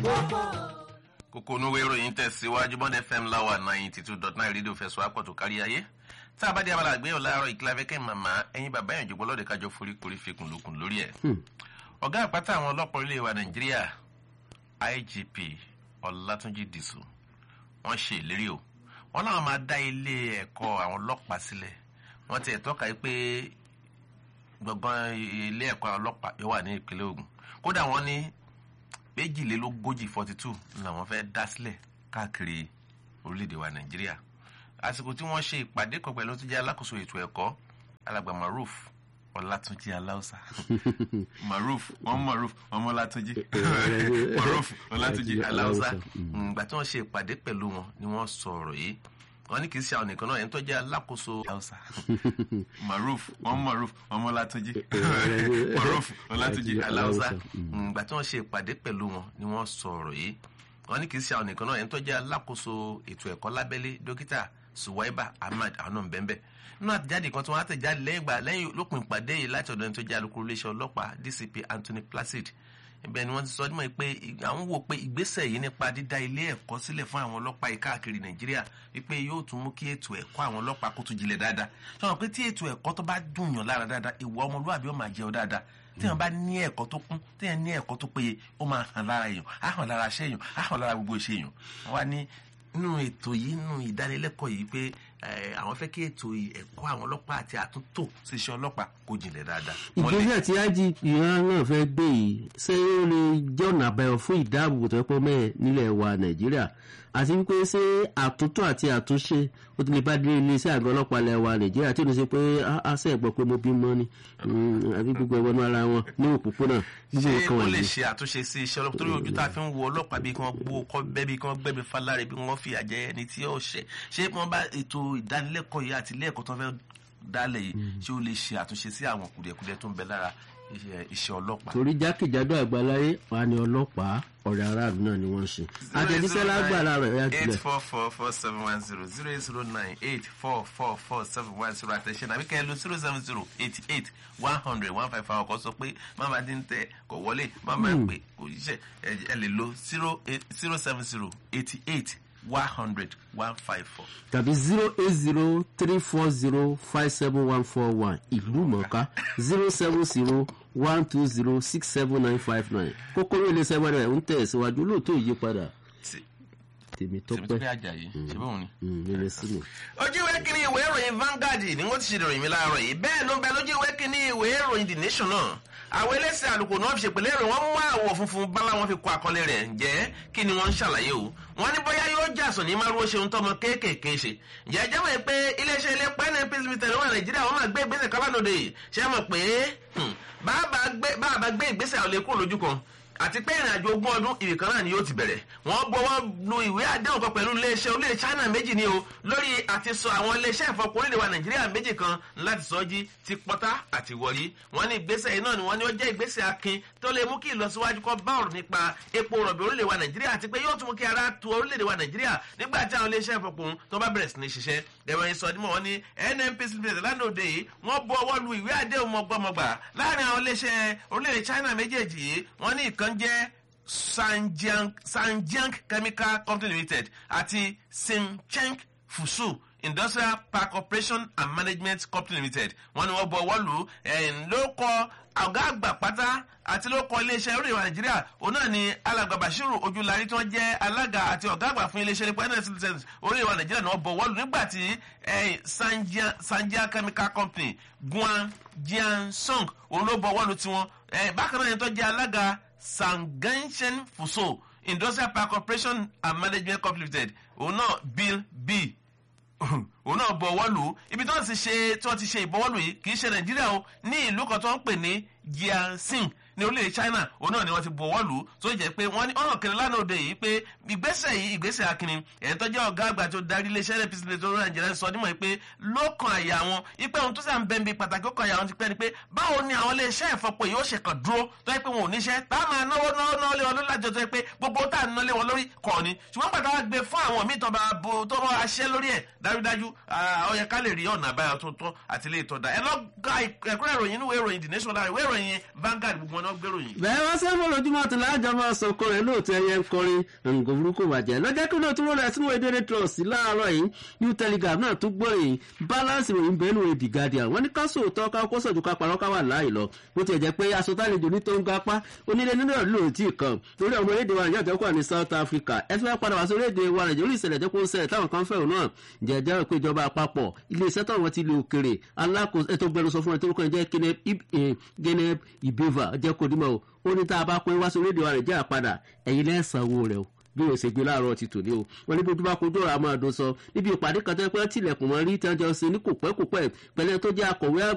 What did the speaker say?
kókó onúwé ìròyìn tẹ̀síwájú bọ́n fm láwà ninety two dot nine rédíò fẹ̀sọ́ àpọ̀tò kárí ayé tá a bá dé abala àgbéyẹ̀wò láàárọ̀ ìkílẹ̀ afẹ́kẹ́ màmá ẹ̀yin bàbá yẹn jògbó lọ́dẹ kájọ foríkorí fikùn lókun lórí ẹ̀. ọ̀gá àpáta àwọn ọlọ́pàá orílẹ̀ wa nàìjíríà igp ọlátúnjì dìsù wọ́n ṣe ìlérí o wọ́n láwọn máa dá ilé ẹ̀kọ́ àwọn ọlọ́pàá sílẹ̀ wọ́n ti ẹ̀tọ́ka yìí pé gbọ̀ngàn ilé ẹ̀kọ́ àwọn ọlọ́pàá yóò wà ní ìpínlẹ̀ ogun kódà wọ́n ní méjìlélógójì forty two làwọn fẹ́ dá sílẹ̀ káàkiri orílẹ̀-èdè wa nàìjíríà àsìkò tí wọ́n ṣe ìpàdé kan pẹ̀lú tó jẹ́ alákòóso ètò ẹ̀kọ́ alàgbà maruf ọlátúnjì aláùsà maruf wọn maruf wọn mọlátúnjì maruf ọlátúnjì aláùsà ìgbà tí wọ́n ṣe ìpàdé pẹ̀lú wọn ni wọ́n sọ ọ̀rọ̀ yìí wọ́n ní kì í ṣe àwọn nìkan náà ẹni tó jẹ́ alákòóso aláùsà maruf wọn maruf wọn mọlátúnjì maruf ọlátúnjì aláùsà ìgbà tí wọ́n ṣe ìpàdé pẹ̀lú wọn ni wọ́n sọ ọ̀rọ̀ yìí wọ́n ní kì í ṣe àwọn nìkan náà ẹni tó jẹ́ alákòóso ètò ẹ̀kọ́ lábẹ́lé dókítà suwaiba ahmad àwọn náà bẹ́ẹ̀ nínú àtẹ̀jáde kan tí wọ́n àtẹ̀jáde lẹ́yìn ìgbà lẹ́yìn lópin ìpàdé yìí láti ọ̀dọ̀ ẹni tó jẹ́ alukoro iléeṣẹ́ ọlọ́pàá dcp anthony placid ibẹ̀ ni wọ́n ti sọ ọdún pé àwọn wò pé ìgbésẹ̀ yìí nípa dídá ilé ẹ̀kọ́ sílẹ̀ fún àwọn ọlọ́pàá yìí káàkiri nàìjíríà wípé yóò tún mú kí ètò ẹ̀kọ́ àwọn ọlọ́pàá kó tún jinlẹ̀ dáadáa sọ̀rọ̀ pé tí ètò ẹ̀kọ́ tó bá dùn yàn lára dáadáa ìwà ọmọlúwàbí ó máa jẹun dáadáa tí wọn bá ní ẹ̀kọ́ tó kún tí wọn ní ẹ̀kọ́ tó péye ó máa hàn lára èèyàn á hàn lára aṣẹ́ èèyàn á hàn lára gbogbo iṣẹ́ èèyàn wọn wá ní nínú ètò yìí nínú ìdánilẹ́kọ̀ọ́ yìí pé àwọn fẹ́ kí ètò ẹ̀kọ́ àwọn ọlọ́pàá àti àtúntò ṣiṣẹ́ ọlọ́pàá kó jinlẹ̀ dáadáa. ìgbésẹ̀ tí igp náà fẹ́ gbé yìí ṣé ó lè jẹ́ ọ̀nà àbẹ̀wò fún ìdáàbòbò tó pọ̀ mẹ́ẹ̀ nílẹ̀ wa nàìjíríà àti wípé ṣé àtúntò àti àtúnṣe ó ti lè bá dé iléeṣẹ́ àgọ́ ọlọ́pàá ilẹ̀ wa nàìjíríà tí ó lè ṣe pé àṣẹ ẹ̀gbọ́n pé mo bímọ ni àbí gbogbo ẹ̀wọ̀n ara wọn ní òpópónà gbogbo ṣé nǹkan ó wọ̀nyí. lè ṣe àtúnṣe sí iṣẹ́ ọlọ́pàá torí ojú tá a fi ń wo ọlọ́pàá bí kí wọ́n gbó kọ́ bẹ́ bí kí wọ́n gbẹ́bí faláre bí wọ́n fi àjẹ ẹni tí ó ṣẹ̀ ṣé wọ́n bá ètò ìdánilẹ́kọ̀ọ́ yìí àti ilé ẹ̀kọ́ tó fẹ́ dálẹ̀ yìí ṣé ó lè ṣe àtúnṣe sí àwọn kùdìẹ̀kudiẹ tó ń bẹ lára iṣẹ́- iṣẹ́ ọlọ́pàá. torí jákèjádò àgbáláyé wà ní ọlọ́pàá ọ̀rẹ́ aráàlú náà ni wọ́n ń ṣe. àtẹ̀jíṣẹ́ lágbára rẹ̀ yá eight tilẹ̀. four four four seven one zero zero eight zero nine eight four four four seven one zero àtẹ̀ṣẹ́ nàbí kẹ́ ẹ lo zero seven zero eighty eight one hundred one five five ọkọ̀ sọ pé máma dín tẹ kò wọlé máma pè kò ṣiṣẹ́ ẹ ẹ lè lo zero eight zero seven zero eighty eight one hundred one five four. tàbí zero eight zero three four zero five seven one four one ìlú mọ̀ọ́ká zero seven zero one two zero six seven nine five nine kókóró iléeṣẹ́ wẹ́rẹ́ ń tẹ̀ síwájú lóòótọ́ ìyípadà tèmi tó tèmi tó pẹ́ pé àjàyí ṣe bóun ni. nílé sínú. ojú ìwé kínní ìwé ìròyìn Vanguard ni wọ́n ti ṣe ìròyìn mi láàárọ̀ yìí bẹ́ẹ̀ ló ń bẹ lójú ìwé kínní ìwé ìròyìn The Nation náà àwọn ẹlẹ́sìn àlùkò náà fi ṣèpèlè rẹ̀ wọ́n mú àwọ̀ funfun bálá wọn fi kọ àkọlé rẹ̀ ǹjẹ́ kí ni wọ́n ń ṣàlàyé o wọ́n ní bóyá yóò jàsùn ní márùn ṣeun tọmọ kéékèèké ṣe ǹjẹ́ jẹ́ mọ̀ pé iléeṣẹ́ ilé pnp limited wà nàìjíríà wọ́n máa gbé ìgbésẹ̀ kábànòdè ṣé mọ̀ pé hmm, bàbá gbé ìgbésẹ̀ ò lè kúrò lójú kan àti pé ìrìn àjò ogún ọdún ibì kan náà ni yóò ti bẹ̀rẹ̀ wọ́n gbọ́wọ́ lu ìwé àdéhùn kan pẹ̀lú iléeṣẹ́ orílẹ̀ China méjì ni o lórí àti sọ àwọn iléeṣẹ́ ìfọkùn orílẹ̀ wa Nàìjíríà méjì kan láti sọ jí ti pọ́tà àti wọ̀rí wọ́n ní ìgbésẹ̀ yìí náà ni wọ́n ní ó jẹ́ ìgbésẹ̀ akin tó lè mú kí ìlọsíwájú kọ́ bá ọ̀rọ̀ nípa epo rọ̀bì orílẹ̀ wa Nàìjíríà àti pé yóò tún mú kí ara tu orílẹ̀ wa Nàìjíríà nígbà tí àwọn iléeṣẹ́ ìfọkùn tó bá bẹ̀rẹ̀ sí ní ṣiṣẹ́ ẹ̀rọ ìsọdímọ̀ wọn ní NNPC limited lánàá òde yìí wọ́n bu ọwọ́ lu ìwé àdéhùn mọ̀gbọ́mọgbà láàrin àwọn iléeṣẹ́ orílẹ̀ China méjèèjì yìí wọ́n ní ìkan jẹ́ Sanjiang, Sanjiang Chemical Company Limited àti Simcheng Fusu Industrial Park Operation and Management Company Limited wọ́n ní wọ́n bọ ọwọ́ lù ú ló kọ ọ̀gá àgbà pátá àti ló kọ iléeṣẹ́ orí ìwà Nàìjíríà òun náà ni alàgbà Bashiru Ojúlarí tí wọ́n jẹ́ alága àti ọ̀gá àgbà fún iléeṣẹ́ nípa nsc license orí ìwà Nàìjíríà náà bọ ọwọ́ lù nígbà tí Sanjiang Chemical Company Guan Jiansong òun ló bọ ọwọ́ lù tiwọn bákan náà yẹn tó jẹ́ alága Sanganshen Fuso Industrial Park Corporation and Management Company Limited òun náà Bill B òun náà bọ ọwọ́ lù ú ibi tí wọ́n ti ṣe tí wọ́n ti ṣe ìbọwọ́lù yìí kì í ṣe Nàìjíríà o ní ìlú kan tó ń pè ní Jiaxing ní orílẹ̀ China òun náà ni wọ́n ti bọ ọwọ́ lù ú tó jẹ́ pé wọ́n ní ọ̀nà kẹrin lánàá òde yìí pé ìgbésẹ̀ yìí ìgbésẹ̀ akínni ẹ̀yìn tó jẹ́ ọ̀gá àgbà tó darí iléeṣẹ́ rẹ̀ pcp tó rẹ̀ Nàìjíríà sọ nímọ̀ pé lọ́kàn àyà wọn ipe ohun tó sàn bẹ́ẹ̀ bí pàtàkì ọkàn àyà wọn ti pẹ́ ni pé báwo ni àwọn iléeṣẹ́ ìfọpo yìí ó ṣe kàn dúró tó yẹ pé wọn ò níṣẹ́ tá a máa náwó náwó náwó lé wọn lórí lájọ tó yẹ pé gbogbo tá a ná lé wọn lórí kọ́ ni ṣùgbọ́n pàtàkì wọn gbé fún àwọn míì tó bá bo tó bá aṣẹ́ lórí ẹ̀ dájúdájú ó yẹ ká lè rí ọ̀nà àbáyọ tó tọ́ àti ilé ìtọ́da ẹ lọ ga ẹ̀kúnrẹ́ ìròyìn inú ìwé ìròyìn The Nation lára ìwé ìròyìn Vanguard gbogbo wọn náà gbèrò yìí. bẹ́ẹ̀ wá sẹ́fọ̀ lójúmọ́ tó láàjọ máa sọ ọkọ rẹ̀ lóòótọ́ ẹyẹ ń kọrin nǹkan burúkú bàjẹ́ lọ́jọ́ kí lóòótọ́ ló rẹ̀ sínú èdè trust láàárọ̀ yìí new telegraph náà tún gbọ́ yìí balance ìròyìn bẹ́ẹ̀ nù the guardian wọ́n ní ká sòótọ́ ká kó sọ̀jú ká parọ́ ká wà láàyè lọ bó tiẹ̀ jẹ́ pé aṣọ tálejò ní tó ń gapá onílé nínú ìlú ò tí ì kàn torí ọmọ orílẹ̀-èdè wa nàìjíríà tó ní south africa ẹ fẹ́ padà wá sí orílẹ̀-èdè wa nàìjíríà orí ìṣẹ̀lẹ̀ tó kó ń ṣẹlẹ̀ táwọn kan fẹ́ràn náà jẹ́jẹ́ rẹ̀ pé ìjọba àpapọ̀ ilé iṣẹ́ táwọn ti lè òkèrè alákòóso ètò gbẹnusọ fún ẹ tó kàn jẹ́ genep ibeva jẹ́ kó dímọ̀ o ó ní tá a bá pín wá sí orílẹ̀-èdè wa nàìjíríà padà ẹ̀yin lẹ́sàn-án rẹ̀ o bí o ṣe gbé láàárọ̀ ti tòní o wọn ní bójú bá kojú ọ̀rọ̀ àmọ́ àdó sọ níbi ìpàdé kan tó yẹ pé tilẹ̀kùn mọ́ rí tí wọ́n jọ ṣe ní kò pẹ́ kò pẹ́ pẹ̀lẹ́ tó jẹ́ akọ̀wé